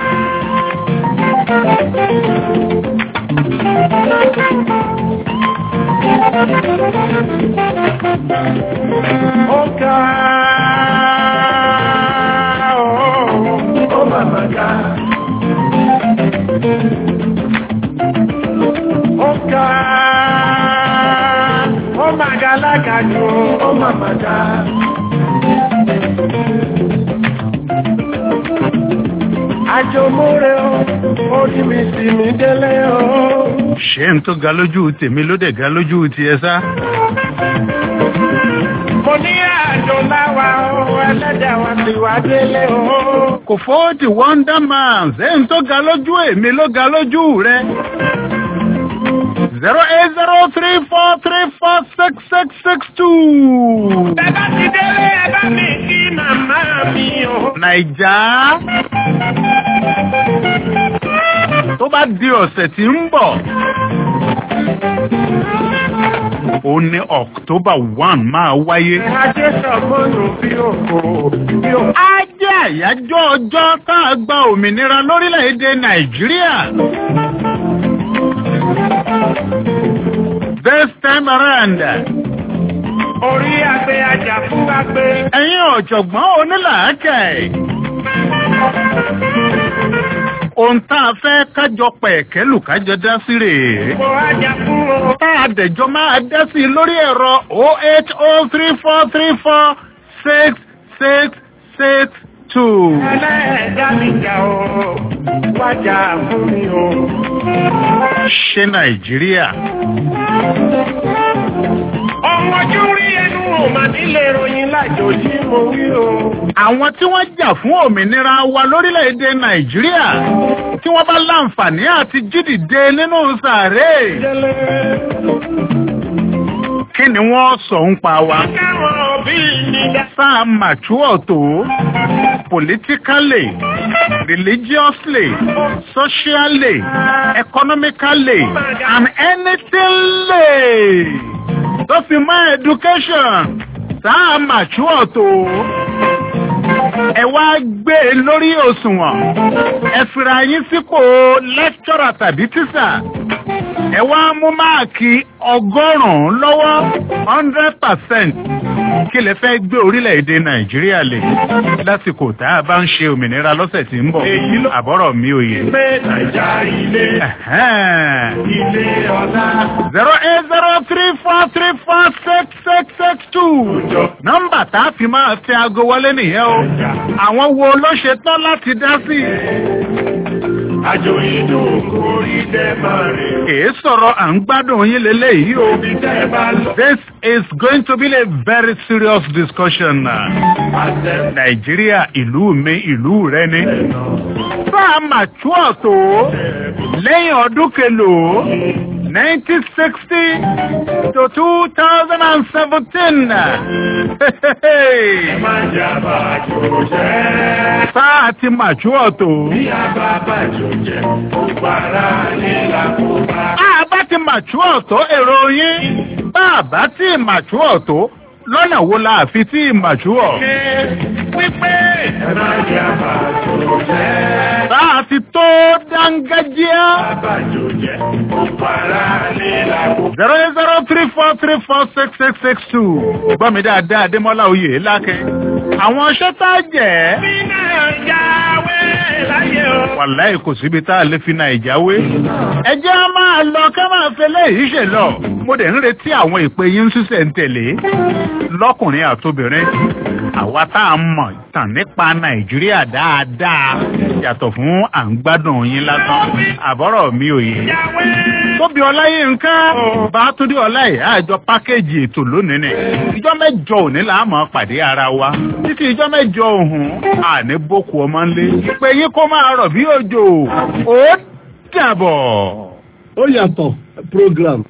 ó ká ó màmá ká. ó ká ó màgá lákàjọ ó màmá ká. àjòmóre o orí mi sì mí délé o. ṣé n tó ga lójú tèmi ló dẹ̀ ga lójú tiẹ̀ sá. mo ní àjò láwa o ẹlẹ́dẹ̀ wa ti wá délé o. kò fọ́ọ̀tì wonder man ṣé n tó ga lójú èmi ló ga lójú rẹ. zero eight zero three four three four six six six two. bẹ́ẹ̀ ti délé ẹ bá mi kí màmá mi o. nàìjà tó bá di ọ̀sẹ̀ tí ń bọ̀ ó ní october one máa wáyé. ajé sọ̀mọ́nù bí òkò bí òkò. á jẹ́ àyájọ́ ọjọ́ tá a gba òmìnira lórílẹ̀‐èdè nàìjíríà. this time around orí àgbẹ̀ ajá fún àgbẹ̀. ẹ̀yin ọ̀jọ̀gbọ́n onílàákẹ́ ohun tá a fẹ́ kájọ pẹ̀kẹ́lù kájọ dá sí rèé. mo ajá fún o. tá a dẹ̀jọ́ máa dá sí i lórí ẹ̀rọ oh eight oh three four three four six six six two. ẹlẹ́ẹ̀dá mi jà o wájà fún mi o. ṣé nàìjíríà ọmọ ojú rí ẹnu ò mà nílé ìròyìn lájò tí mo wí o. àwọn tí wọ́n jà fún òmìnira wa lórílẹ̀‐èdè nàìjíríà tí wọ́n bá láǹfààní àti jídìde nínú sàárè délé. kí ni wọ́n sọ ń pa wa. káwọn òbí mi dá. sáà mature tó politically religiously socially economically and anythingly tó fi mọ́ education sáà mature tó ẹ wá gbé e lórí òṣùwọ̀n ẹ fira yín sípò lecturer tàbí tíṣà ẹ wá mú máàkì ọgọ́rùn-ún lọ́wọ́ hundred percent kí lè fẹ́ gbé orílẹ̀-èdè nàìjíríà lè lásìkò tá a bá ń ṣe òmìnira lọ́sẹ̀ tí ń bọ̀ Èyí ló- àbọ̀rọ̀ mi ò yé. pé nàìjà ilé ilé ọlá. zero eight zero three four three four six six six two nọ́mbà tá a fi máa fi aago wọlé nìyẹn o àwọn wo ló ṣe tán láti dá sí i. àjò inú orí dẹ́ máa rè. kìí sọ̀rọ̀ à ń gbádùn yín lélẹ́yìí o. Ibi tẹ́ ẹ bá lọ. This is going to be a very serious discussion. Àtẹ Nàìjíríà ìlú mi ìlú rẹ ni. Sáà màtúọ̀ tó lẹ́yìn ọdún kelòó nineteen sixty to two thousand and seventeen. máa jà bàjò jẹ́. Sáà ti màtúọ̀ tó. Bí a bá bàjò jẹ́, ó para nílà kó bá. Àbá ti màtúọ̀ tó èrò yín bá a bá tí màtúọ̀ tó lọ́nà wo la fi tí màtúọ̀. wípé ẹ má jẹ́ àbàjò jẹ́. bá a ti tó dángájíá. àbàjò jẹ́ gbogbo ara lè làkó. zero eight zero three four three four six six six two. gbọ́ mi dáadáa adémọ́lá oyè lákẹ́. àwọn iṣẹ́ tá a jẹ́. bí náà jáwé láyé o. wàláì kò síbi tá a lè fi nàìjà wé. ẹ jẹ́ á máa lọ ká máa fẹ́ lẹ́yìn ṣe lọ. mo dẹ̀ ń retí àwọn ìpè yín ṣíṣẹ̀ ń tẹ̀lé. lọ́kùnrin àtobìnrin. àwa tá a mọ̀ tàn nípa nàìjíríà dáadáa. yàtọ̀ fún à ń gbádùn yín lásán. àbọ̀rọ̀ mi ò yé. jáwé. tóbi ọláyínká bàtúndé ọláyé àjọ pákéjì ètò lónìí ni. ìjọ mẹ́jọ òní là á mọ̀ pàdé ara wa. títí ìjọ mẹ́jọ òhun àní boko ọmọ ńlé. ìpè yín kó máa rọ̀ bí òjò. ó dàbọ̀. ó yàtọ̀ program.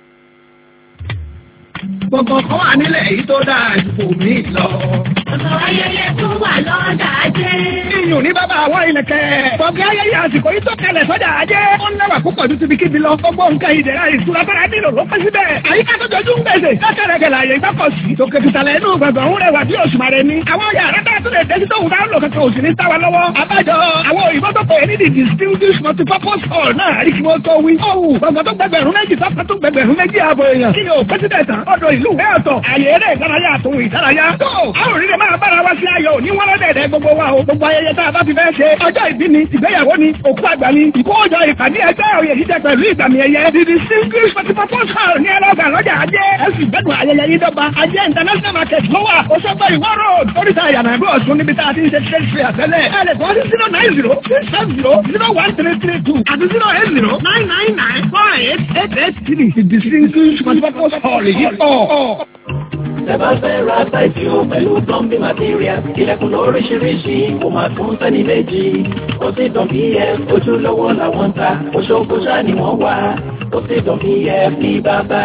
gbogbo kan wà nílẹ̀ èyí tó dáa ju kò mí lọ. Ọ̀sọ̀ ayẹyẹ tó wà lọ́jà ajé. iyùn ní bàbá àwọn ìlẹ̀kẹ̀. Bọ̀gì ayẹyẹ àsìkò yìí tó kalẹ̀ sọ́jà ajé. Ó ń lẹ́wà púpọ̀ ju tibi kíbi lọ. Gbogbo nǹkan ìdẹ̀ra ìṣúra tó rẹ̀ nílò ló pẹ́ síbẹ̀. Àyíká tó jọjú ń gbèsè. Lọ́kẹ̀rẹ̀kẹ̀lẹ̀ àyè ìgbọ́kọ̀ sí. Tòkè tìtàlẹ̀ inú gbọ̀ngàn ń rẹwà bí òṣùmàrè ni. Àwọn yàrá tá a tún lè dẹ́sí tóun dáhùn lò kankan òsì ní táwa lọ́wọ́. Àbájọ àwọn òyìnbó tó pè é ní the distinguished multipurpose hall náà rí kí wọ́n tó wí. Ọ̀hún gbọ̀ngàn tó gbẹgbẹ̀rún méjì tó tó gbẹgbẹ̀rún méjì ààbọ̀ èèyàn. Kí ni ò pẹ́sídẹ̀ẹ̀tì ọ̀dọ̀ ìlú ìwé ọ̀tọ̀. Àyè eré ìdárayá àtòhun ìdárayá. Tó àwọn òrìrì máa bára wá sí ayọ̀ ní wọ́n lọ́dẹ̀ẹ̀dẹ̀ gbogbo wa o. Gbogbo ayẹyẹ tá a bá ti fẹ́ ṣe. Ọjọ́ ìbí ni, ìgbéyàwó ni, òkú àgbà ni, ìkójọ ìpàdé ẹgbẹ́ òye jíjẹ pẹ̀lú ìgbàmì ẹ̀yẹ. The distinguished multipurpose hall ní ẹlọ́gà lọ́jà ajé. Ẹ sì gbẹ́dùn ayẹyẹ yìí dọ́gba. Ajé international market ló wà. Oṣogbo ìwọ́ road. Oríta ìyànà ìlú Ọ̀ṣun níbi tá a ti ń ṣe trade fair tẹ́lẹ̀. Ẹ lè kọ́ sí zero nine zero six seven zero zero one three three two àti zero eight zero nine nine nine four eight eight eight three. The distinguished multipurpose hall yìí pọ̀. Tẹ́bá fẹ́ ra sáìtì o pẹ̀lú plumbing material, ilẹ̀kùn lóríṣiríṣi, kò máa tún sẹ́ni méjì. Ó sì dàn BF, ojúlówó làwọn ń ta, Òṣogbo ṣáà ni wọ́n wà. Ó sì dàn BF ní bàbá.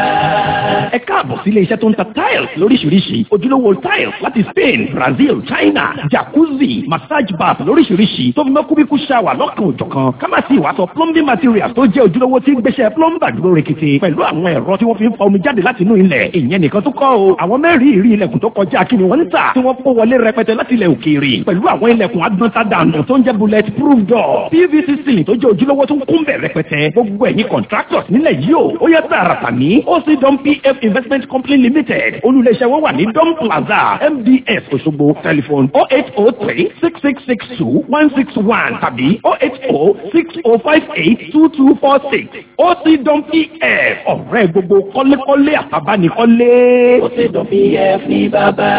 ẹ káàbọ̀ sí ilé iṣẹ́ tó ń ta tiles lóríṣiríṣi ojúlówó tiles láti Spain Brazil China jacuzzi massage bath lóríṣiríṣi tó fi mọ́ kúbíkú shower lọ́kàn òjọ̀kan ká má sì wá sọ plumbing materials tó jẹ́ ojúlówó tí ń gbéṣẹ́ plumber dúró rekete pẹ̀lú àwọn ẹ̀rọ tí wọ́n fi ń fa omi jáde láti inú ilẹ̀ ìyẹn nìkan tó kọ́ o àwọn mẹ́rin ìrí ilẹ̀kùn tó kọjá kí ni wọ́n ń tà tí wọ́n kó wọlé rẹpẹtẹ láti ilẹ̀ òkèèrè pẹ̀lú àwọn ilẹ̀kùn agbọ́ntadànù tó ń jẹ́ bullet proof door PVC ceiling tó jẹ́ ojúlówó tó ń kún bẹ̀ rẹpẹtẹ gbogbo ẹ̀yin contractors nílẹ̀ yìí o ó yẹ tààràtà ní OC Dom PF Investment Company Limited olùléṣẹ́ wọn wà ní Dom Plaza MDS Òṣogbo telephone oh eight oh three six six six two one six one tàbí oh eight oh six oh five eight two two four six OC Dom PF ọ̀rẹ́ gbogbo kọ́lékọ́lé àtàbánikọ́lé. Ó sì dàn BF ní bàbá.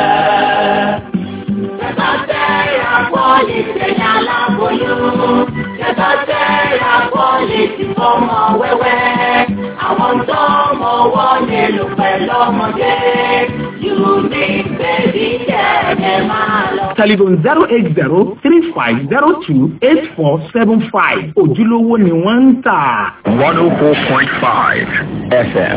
Tẹ́tọ́ tẹ́ra pọ́lìsì aláboyún. Tẹ́tọ́ tẹ́ra pọ́lìsì fọmọ wẹ́wẹ́. Àwọn tó mọ wọ́n nílùú pẹ̀lú ọmọdé. Unique baby kẹ̀kẹ́ máa lọ. telephone zero eight zero three five zero two eight four seven five ojúlówó ni wọ́n ń tà. 104.5 FM.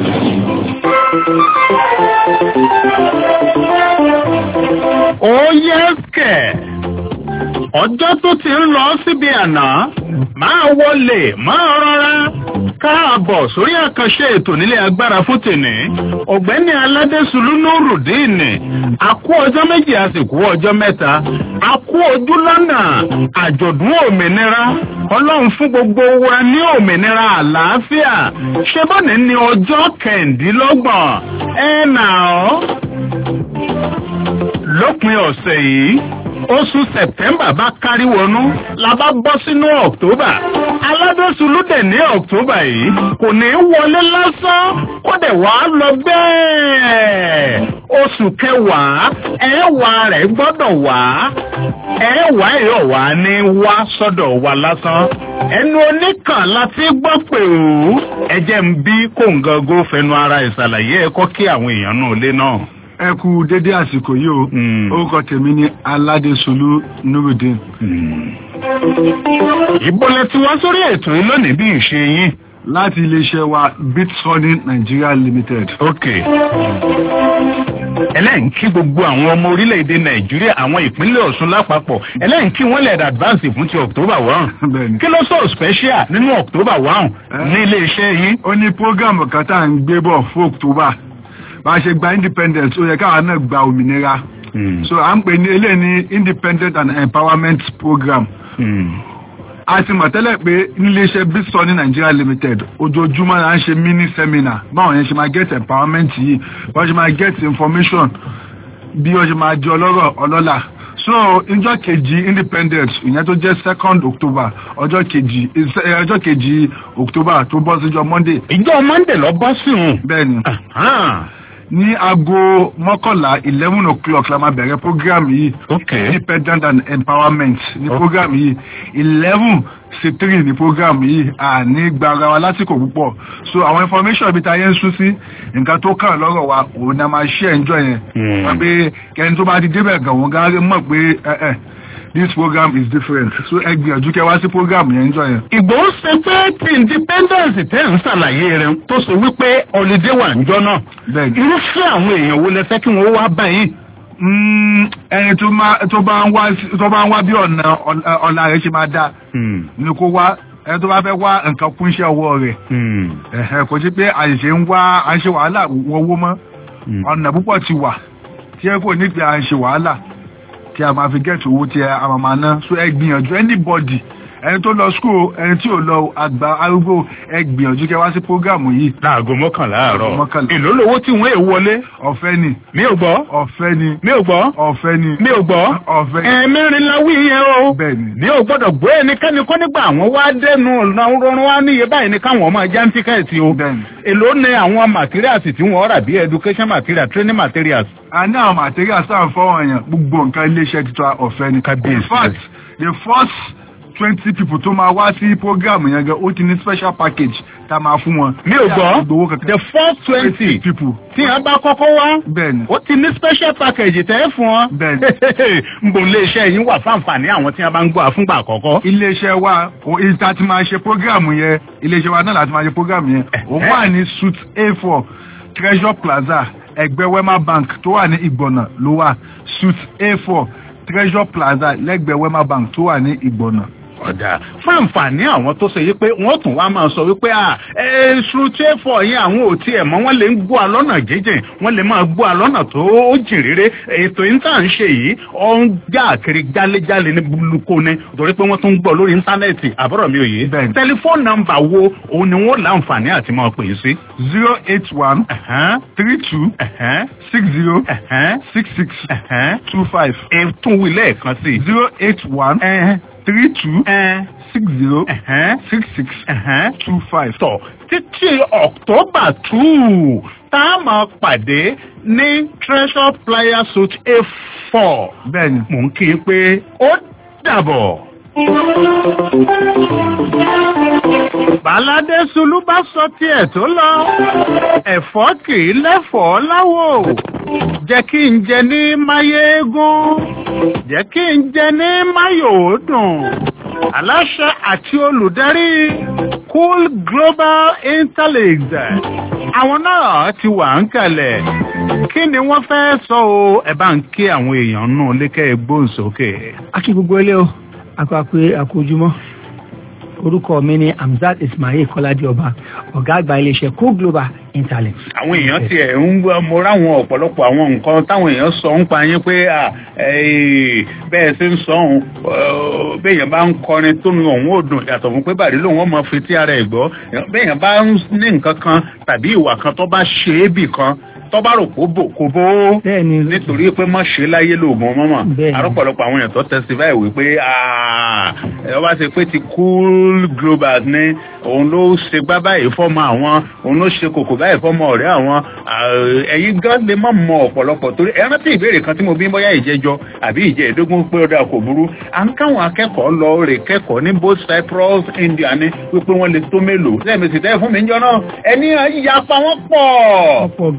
ó yẹ kẹ̀. ọjọ́ tó ti ń lọ síbi àná máa wọlé máa rọra káàbọ̀ sórí àkànṣe ètò nílé agbára fún tèmi ọ̀gbẹ́ni aládésùlú nurudeen àkú ọjọ́ méjì àsìkò ọjọ́ mẹ́ta àkú ojú lọ́nà àjọ̀dún òmìnira ọlọ́run fún gbogbo wa ní òmìnira àlàáfíà ṣé bọ́ọ̀nì ní ọjọ́ kẹ̀ǹdínlọ́gbọ̀n ẹ̀ nà ọ́ lópin ọ̀sẹ̀ yìí oṣù sẹ̀tẹ́mbà bá kárí wọnú la bá bọ́ sínú ọ̀ktọ́bà aládọ́sùlù dẹ̀ ní ọ̀ktọ́bà yìí kò ní í wọlé lásán kó dẹ̀ wá lọ bẹ́ẹ̀ oṣù kẹwàá ẹ̀ẹ́wà rẹ̀ gbọ́dọ̀ wá ẹ̀ẹ́wà ẹ̀yọ̀ wá ní wá sọ́dọ̀ wa lásán ẹnu oníkàn láti gbọ́ pé ó ẹ̀jẹ̀ ń bí kóńgàgó fẹnu ara ìsàlàyé ẹ̀kọ́ kí àwọn èèyàn náà lé náà ẹ kú dédé àsìkò yìí o orúkọ tèmi ni aládésolú nurudeen. ìbọlẹ̀ tí wọ́n sórí ètò yìí lónìí bí ìṣe yín. láti iléeṣẹ́ wa bitsoni nigeria limited. ok ẹlẹ́yìn kí gbogbo àwọn ọmọ orílẹ̀-èdè nàìjíríà àwọn ìpínlẹ̀ ọ̀ṣun lápapọ̀ ẹlẹ́yìn kí wọ́n lẹ̀ advance fún ti october one Bẹ́ẹ̀ni. kí ló sọ special nínú october one ní iléeṣẹ́ yìí. ó ní program kan tá à ń gbé bọ̀ fún october bá a ṣe gba independence ó yẹ káwa náà gba òmìnira so à ń pè ní eléyìí ní independent and empowerment program a ti mọ̀ tẹ́lẹ̀ pé níléeṣẹ́ bísọ̀ ní Nigeria limited ojoojúmọ́ la ń ṣe mini seminar báwọn yẹn ṣe máa get empowerment yìí wọ́n ṣe máa get information bí wọ́n ṣe máa di ọlọ́rọ̀ ọlọ́lá so ọjọ́ kejì independence ìyẹn tó jẹ́ second october ọjọ́ kejì eh, ọjọ́ kejì october tó bọ́ síjọ́ monday. ìjọ monday lọ bọ́ sí òun. bẹ́ẹ̀ni ní aago mọ́kànlá eleven o'clock la máa bẹ̀rẹ̀ program yìí okay. independent and empowerment ní program yìí eleven sí three ní program yìí àní gbara wa lásìkò púpọ̀ so àwọn information ibi tá a yẹn ń sún sí nǹkan tó kàn lọ́rọ̀ wa òun ni a máa ṣe ẹ̀ńjọ́ yẹn wọ́n pé kẹ́ni tó bá ti débẹ̀ gan òun gan mọ̀ pé ẹ̀ ẹ̀ this program is different so ẹ gbìyànjú kẹ́ wá sí program yẹn ẹ̀ńjọ́ yẹn. ìgbòho ṣe pé ti independence tẹ́ ń ṣàlàyé rẹ̀ tó ṣe wípé holiday wà níjọ́ náà bẹ́ẹ̀ni. irúfẹ́ àwọn èèyàn wo lẹ fẹ́ kí wọ́n wá báyìí. Mm, ẹni tó máa tó bá ń wá sí- tó bá ń wá bí ọ̀nà ọ̀la- ọ̀la rẹ̀ ṣe máa dáa ni kó wá ẹni tó bá fẹ́ wá nǹkan kún iṣẹ́ ọwọ́ rẹ̀ ẹ̀hẹ̀ kò sí pé àṣìṣe ń wá à ń ṣe wàhálà wọ́wọ́ mọ́ ọ̀nà púpọ̀ ti wà tí ẹ kò ní pé à ń ṣe wàhálà tí a máa fi gẹ̀ẹ́tì owó tí a máa máa ná so ẹ gbìyànjú anybody ẹni tó lọ school ẹni tí ò lọ àgbà arúgbó ẹ gbìyànjú kẹ́ wá sí prógámù yìí. láago mọ́kànlá àárọ̀ mọ́kànlá. èló lowó tí wọ́n èèwọ̀ wọlé. ọ̀fẹ́ ni. mi ò gbọ́. ọ̀fẹ́ ni. mi ò gbọ́. ọ̀fẹ́ ni. mi ò gbọ́. ọ̀fẹ́ ni. ẹ̀ẹ́mẹ́rin la wí yẹn o. bẹ́ẹ̀ni. mi ò gbọ́dọ̀ gbọ́ ẹnikẹ́ni kó nígbà àwọn wá dẹnu ọ̀nà rọrùn wá níye báyìí ni káwọn ọmọ ẹja ń tíkẹ́ẹ̀tì o. bẹ́ẹ̀ni. èló ni àwọn materials tí wọ́n rà bí education material training materials. a ní àwọn materials tá à ń fọwọ́ yẹn gbogbo nǹkan iléeṣẹ́ títọ́ ọ̀fẹ́ ni. in fact the first twenty people tó máa wá sí program yẹn gan ó ti ní special package tá a máa fún wọn. mi ò gbọ́ the first twenty people. tí wọ́n bá kọ́kọ́ wá. bẹ́ẹ̀ni. ó ti ní special package tẹ́ fún wọn. bẹ́ẹ̀ni. n bò iléeṣẹ́ yín wà fáǹfààní àwọn tí wọ́n bá ń gbọ́ àfúngbà àkọ́kọ́. iléeṣẹ́ wa o ìta ti máa ṣe program yẹn iléeṣẹ́ wa náà láti máa ṣe program yẹn ó wà ní suite a four treasure plaza ẹgbẹ́ wema bank tó wà ní ìgbọ̀nà ló wà suite a four treasure plaza lẹ́gbẹ̀ẹ́ wema bank tó wà ní ìgbọ̀nà ọ̀dà fún àǹfààní àwọn tó ṣe yí pé wọ́n tún wá máa sọ wípé à ẹ̀ẹ́sù tẹ́fọ̀ yẹn àwọn ò tiẹ̀ mọ́ wọ́n lè ń gbọ́ alọ́nà jíjìn wọ́n lè máa gbọ́ alọ́nà tó jìn rere ètò yìí tá à ń ṣe yìí ó ń já kiri jálejálé ní buluko ni torí pé wọ́n tún ń gbọ́ lórí íńtánẹ́ẹ̀tì àbúrò mi ò yé tẹlifóònù nọ́mbà wo òun ni wọ́n láǹfààní àti máa pè é sí. zero eight one three two six zero six six two five. ètò ìwìlẹ̀ kan sí. zero eight one three two six zero six six two five. tọ̀ títí october two tá a máa pàdé ní treasure player suit a four. bẹ́ẹ̀ni. mò ń kí i pé ó dàbọ̀. Bàládé Sulú bá sọ tiẹ̀ tó lọ. Ẹ̀fọ́ kì í lẹ́fọ̀ọ́ láwò. Jẹ́ kí n jẹ ní Máyégún. Jẹ́ kí n jẹ ní Máyòódùn. Aláṣẹ àti olùdarí Cool Global Interlinks. Àwọn náà ti wà ń kalẹ̀. Kí ni wọ́n fẹ́ sọ o? Ẹ bá ń kí àwọn èèyàn nù lékẹ́ gbóǹsókè. a kí gbogbo ilé o akọ àpè àkójúmọ́ orúkọ mi ni Hamzat Ismail Kọ́ládé ọba ọ̀gá àgbà iléeṣẹ́ co global internet. àwọn èèyàn tiẹ̀ ń gbọ́ mo ráwọn ọ̀pọ̀lọpọ̀ àwọn nǹkan táwọn èèyàn sọ ń pa yín pé à, eh, bẹ́ẹ̀ ṣe ń sọ òun béèyàn bá ń kọrin tó nu òun ò dùn yàtọ̀ fún pé bàrí lòun ọmọ fi tí ara ẹ̀ gbọ́ béèyàn bá ń ní nǹkan kan tàbí ìwà kan tó bá ṣe é bì kan tó bá rò kó bò kó bó nítorí pé má ṣe láyé lóògùn mọ́mọ́ àrọ́pọ̀lọpọ̀ àwọn èèyàn tó testify wípé ẹ wá ṣe pé ti cool global ní òun ló ṣe gbá báyìí fọ́mọ àwọn òun ló ṣe kòkò báyìí fọ́mọ ọ̀rẹ́ àwọn ẹ̀yin gan lè má mọ ọ̀pọ̀lọpọ̀ torí ẹ rántí ìbéèrè kan tí mo bí bóyá ìjẹjọ àbí ìjẹ ìdógún pé ọ̀dà kò burú à ń káwọn akẹ́kọ̀ọ́ lọ rè kẹ́kọ̀ọ́ ní both Cyprus India ní wípé wọ́n lè tó mélòó lẹ́ẹ̀mẹsì tẹ́ fún mi ń jọ náà ẹni ìyapa wọn pọ̀ ọ̀pọ̀ gan. ẹ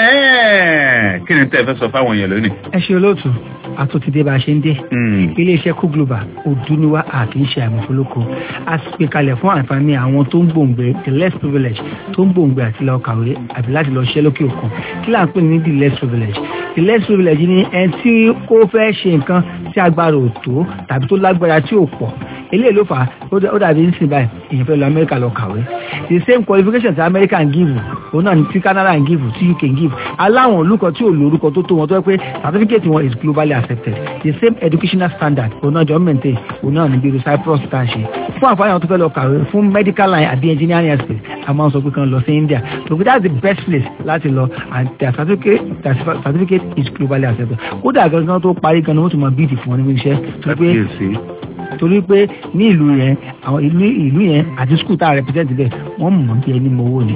Ẹ́ẹ̀, kí ni tẹ́ ẹ fẹ́ sọ fáwọn èèyàn lónìí. ẹ ṣe olóòtú àtúntìdé bá a ṣe ń dé iléeṣẹ́ kú global òdúniwá àti ń ṣe àmọ̀fólókò a sì pè kalẹ̀ fún àǹfààní àwọn tó ń gbòǹgbẹ the less privileged tó ń gbòǹgbẹ àti lọ kàwé àbí láti lọ ṣiṣẹ́ lókè òkun kí là ń pè ní the less privileged the less privileged ni ẹni tí ó fẹ́ ṣe nǹkan tí agbára ò tó tàbí tó lágbára tí ò pọ̀ eléyìí ló fà á ó dàbí ń sìn báyìí èèyàn fẹ́ lọ amẹ́ríkà lọ kàwé the same qualification tí amẹ́ríkà ń give òun náà ni tí canada ń give tí uk ń give aláwọn olùkọ́ tí ò lórúkọ tó tó wọn tó yẹ pé certificate wọn is globally accepted the same educational standard òun náà jọ ń maintain òun náà ní bí cyprus tá a ṣe fún àǹfààní àwọn tó fẹ́ lọ kàwé fún medical line àbí engineering space a máa ń sọ pé kan lọ sí india so that's the best place láti lọ and their certificate their certificate is globally accepted kódà gangan tó parí gan ni wọ́n tún máa bíìdì fún wọn níbi iṣẹ́ tó pé torí pé ní ìlú yẹn àwọn ìlú ìlú yẹn àti skul tá a represent bẹ́ẹ̀ wọ́n mọ̀ bí ẹni mọ owó ni.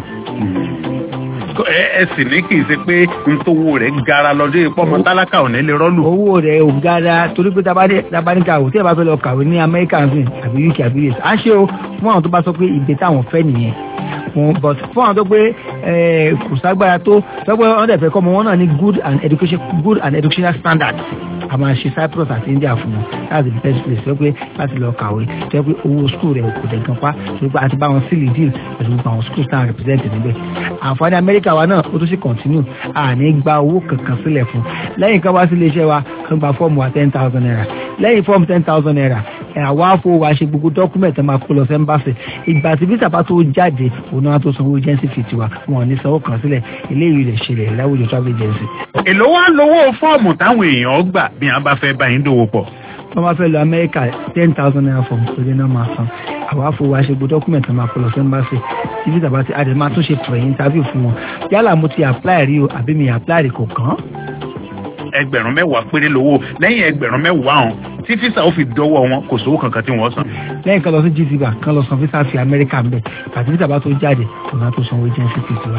ẹ ẹ sì ní kì í ṣe pé ntòwó rẹ̀ gara lọ́dún yìí pọ́nmọ́ tálákà ò ní lè rọ́lù. owó rẹ̀ ò gara torí pé tabaníkà ò tí ẹ bá fẹ́ lọ kàwé ní amẹ́ríkà ń àbí uk àbí us à ń ṣe o fún àwọn tó bá sọ pé ìgbé táwọn fẹ́ nìyẹn fún but fún àwọn tó pé kò ságbára tó tó pé wọ́n dẹ̀ fẹ́ kọ́ ọmọ wọn náà ní good and education good and educational standard a máa ṣe cyprus àti india fún wọn that's the best place tó pé láti lọ kàwé tó pé owó school rẹ̀ kò dẹ̀ gan pa tó pé àti bá wọn sílì deal pẹ̀lú gbogbo àwọn schools náà represent níbẹ̀ àǹfààní amẹ́ríkà wa náà ó tún sì continue àní gba owó kankan sílẹ̀ fún lẹ́yìn kan wá sí iléeṣẹ́ wa kan gba fọ́ọ̀mù wa ten thousand naira lẹ́yìn fọ́ọ̀mù ten thousand naira àwa afọ wa ṣe gbogbo dọ́kúmẹ̀tì máa kó lọ sẹ́ńbàṣì ìgbà tí visa bá tó jáde òun náà tó sanwó agency fee tiwa wọn ò ní sanwó kan sílẹ̀ eléyìí lè ṣẹlẹ̀ láwùjọ travel agency. èló wá lówó fọ́ọ̀mù táwọn èèyàn gbà bí wọ́n bá fẹ́ bá yín dòwò pọ̀. wọ́n bá fẹ́ lọ amẹ́ríkà ten thousand naira fọ́ọ̀mù péré náà máa san àwa afọ wa ṣe gbogbo dọ́kúmẹ̀tì máa kó lọ sẹ́ńbàṣì tí visa bá ti adé máa tún ṣe pẹ̀lú interview fún wọn yálà mo ti apply rí o àbí mi apply rí kò kàn án ẹgbẹ̀rún mẹ́wàá péré lówó lẹ́yìn ẹgbẹ̀rún mẹ́wàá ọ̀hún tí fisa ó fi dọ́wọ́ wọn kò sówó kankan tí wọ́n san. lẹ́yìn kan lọ sí gtba kan lọ san fisa fi amẹ́ríkà ń bẹ̀ àti fisa bá tó jáde kò náà tó sanwó agency fee tiwa.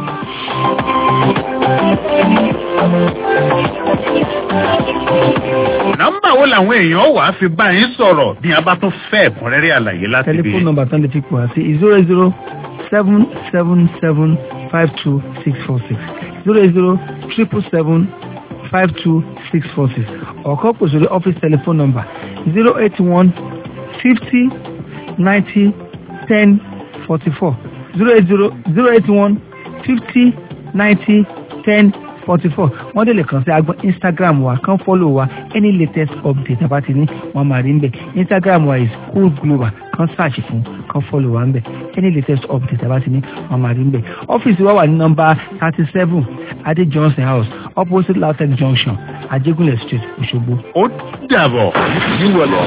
nọ́mbà wo làwọn èèyàn wà á fi bá yín sọ̀rọ̀ bí a bá tún fẹ́ ẹ̀kúnrẹ́rẹ́ àlàyé láti bí. tẹlifóònù nọ́mbà tán lè ti pọ̀ sí zero zero seven seven seven five two six four six zero zero triple seven five two six four six ọ̀kọ́ pèsè orí office telephone number zero eight one fifty ninety ten forty four zero eight zero zero eight one fifty ninety ten forty four wọ́n dẹ̀ lè kàn sí agbọ́n instagram wa kàn follow wa any latest update àbá ti ní wọ́n máa rí nbẹ̀ instagram wa is cool global kàn search fún kàn follow wa nbẹ̀ any latest update àbá ti ní wọ́n máa rí nbẹ̀ ọ́fíìsì wa wà ní nọ́mbà thirty seven adé johnson house opposite lautech junction ajégúnlẹ̀ street òṣogbo. ó dàbọ̀. You are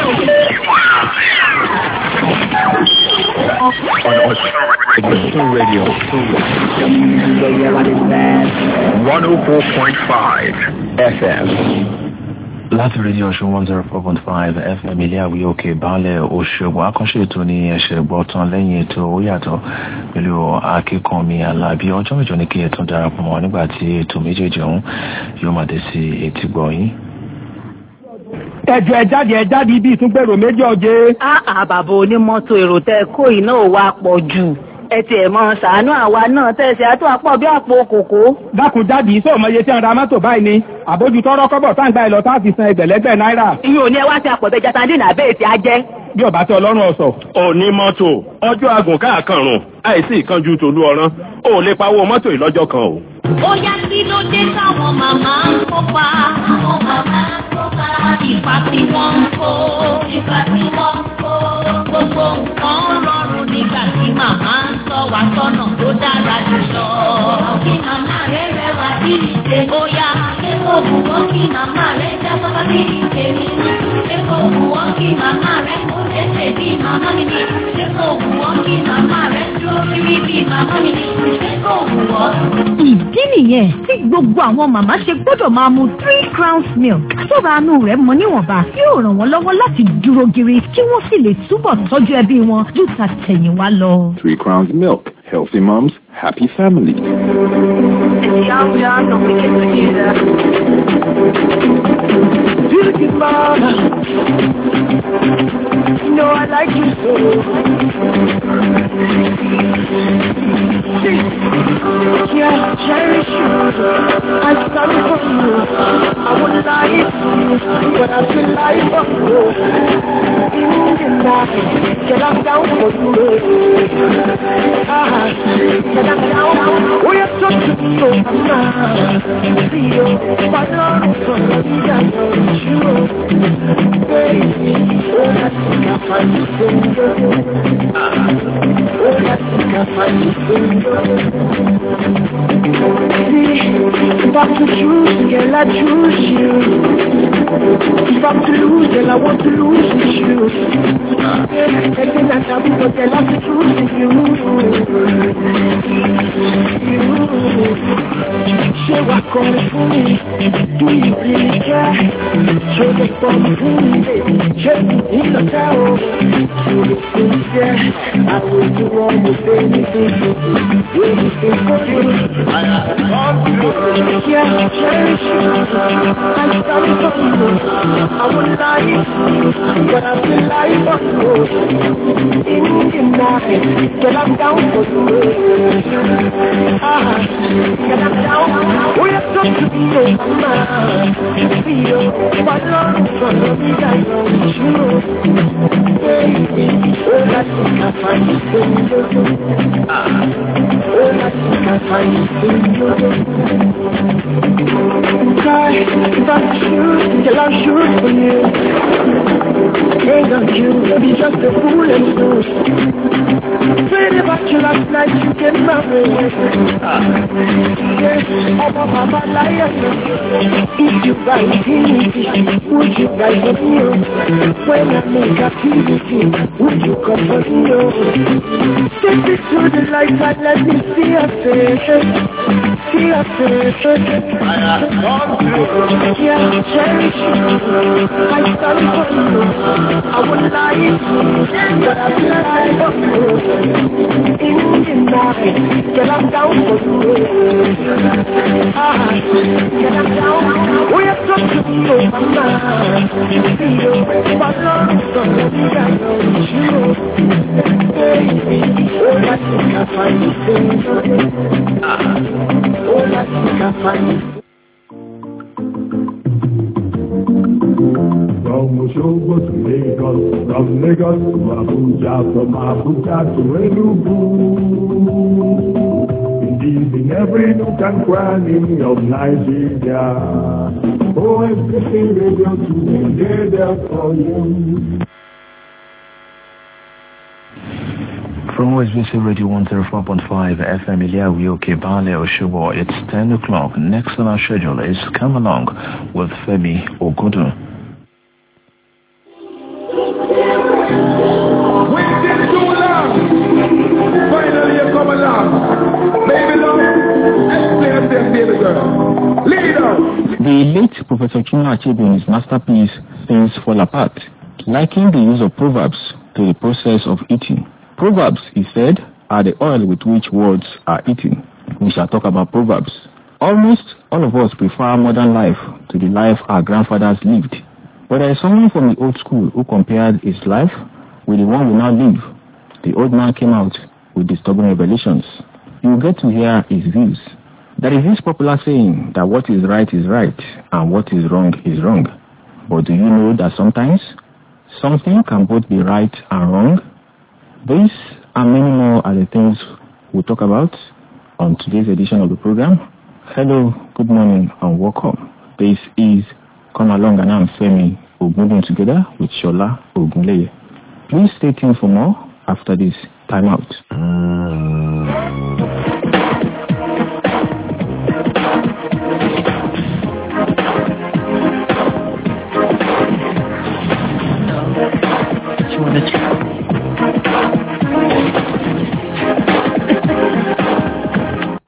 on Radio. 104.5 FM. láti rédíò ọ̀ṣun one zero four point five fm ilé àwí òkè baálẹ̀ òṣogbo akọ́ṣe ètò ní ẹ̀ṣẹ̀ gbọ́tàn lẹ́yìn ètò ó yàtọ̀ pẹ̀lú akíkanmi alábí ọjọ́ mẹ́jọ ní kí ẹ tún darapọ̀ mọ́ nígbà tí ètò méjèèjì ọ̀hún yóò máa dé sí etí gbọ̀nyìn. ẹjọ ẹ jáde ẹ jáde ibi ìtúngbèrò méjì ọjẹ. àà bàbá onímọ́tò èrò tẹ kó iná ò wá pọ̀ jù ẹ tiẹ̀ mọ ṣàánú àwa náà tẹ̀sí àtọ́ àpọ̀ bí àpò kòkó. dákun jáde iṣẹ́ ọmọ iye tí ń ra mọ́tò báyìí ni àbójú tọrọ kọ́bọ̀ tá ń gba ìlọ tá a fi san ẹgbẹ̀lẹ́gbẹ̀ náírà. ìyẹn ò ní ẹ wá sí àpọ̀bẹ jatandínà bẹ́ẹ̀ tí a jẹ́. bí ọba tí ọlọ́run ọ̀sọ̀. òní mọ́tò ọjọ́ agùn káàkànrùn àìsí ìkanjú tòlú ọ̀rán ò lè pawó mọ́tò ìlọ́jọ́ kan o. ó yá kí ló dé táwọn màmá ń kópa. àwọn màmá ń kópa. ipa tí wọ́n ń kó. ipa tí wọ́n ń kó. gbogbo nǹkan rọrùn nígbà tí màmá ń sọ wá sọ́nà tó dára jùlọ. kí màmá rẹ̀ rẹwà bí ìṣe. ó yá ṣé kò wù wọ́n kí màmá rẹ̀ jábọ́ bí ìṣe mi. ṣé kò wù wọ́n kí màmá rẹ̀ kó lẹ́sẹ̀ bí màmá mi ní. ṣé kò wù wọ́n kí màmá rẹ̀ dúró kiri bí màmá mi ní. ṣé kò wù wọ́n. ìdí nìyẹn tí gbogbo àwọn màmá ṣe gbọ́dọ̀ máa mu three crowns milk sọ́ra àánú rẹ̀ mọ níwọ̀nba yóò ràn wọ́n lọ́wọ́ láti dúró gírí kí wọ́n sì lè túbọ̀ tọ́jú ẹbí wọn ju tàtẹ̀yìnwá lọ. Three Crowns Milk. Healthy moms, happy family. It's young, young, don't forget to do that. Silky mama. You know I like you so. Yeah, cherish you. I stand for you. I would lie to you, but I feel like for you. In the night, get up down for you. Ah, get up down. Oh, you're such a good man. See you, but not for me. I know it's you. Baby, oh, I think I find you single. Oh, I think I find you single. See, if I'm to choose, girl, I choose you. If I'm to lose, girl, I want to lose with you. Everything that I do, but girl, I have to choose you. You. Say what comes for me. Do you really care? Show the fun for me, baby. Check me in the tower. To be sincere, I will do all the things Anything for you. Yeah, cherish you. I'm sorry for you. I would lie, but I feel like for you. In the night, get I'm down for you. Ah, get I'm down. We have got to be so mad. Feel, but long for me, I know it's you. Baby, oh, I think I find you single. Ah, oh, I think I find you single. Try, if I shoot, till I shoot for you. Ain't on you, be just a fool and fool. Prayed about you last night, you came my way. Yes, I'm a mama liar. If you write easy, would you write for me? When I make a easy, would you come for me? Take me to the light and let me see your face. See your face. Yeah, cherish you. I stand for you. I would lie, but I feel like for you. In the night, girl, I'm down for you. Ah, girl, I'm down. We are talking to you, mama. Feel, but long for me, I know it's you. Baby, oh, I think I find you single. Ah, oh, I think I find you From Osogbo to Lagos, from Lagos to Abuja, from Abuja to Enugu. Indeed, in every nook and cranny of Nigeria. OSBC Radio 2, they're there for you. From OSBC Radio 104.5 FM Iliawi Okebale Oshubo, it's 10 o'clock. Next on our schedule is Come Along with Femi Ogudu. Waiting too long. Finally, you come along. Baby love, explain them, baby girl. Lead out. The late Professor Chuma Achebe in his masterpiece Things Fall Apart likened the use of proverbs to the process of eating. Proverbs, he said, are the oil with which words are eaten. We shall talk about proverbs. Almost all of us prefer modern life to the life our grandfathers lived. But there is someone from the old school who compared his life with the one we now live. The old man came out with disturbing revelations. You will get to hear his views. There is this popular saying that what is right is right and what is wrong is wrong. But do you know that sometimes something can both be right and wrong? These and many more are the things we'll talk about on today's edition of the program. Hello, good morning and welcome. This is Come Along and I'm Femi Ogunleye together with Shola Ogunleye. Please stay tuned for more after this timeout. You wanna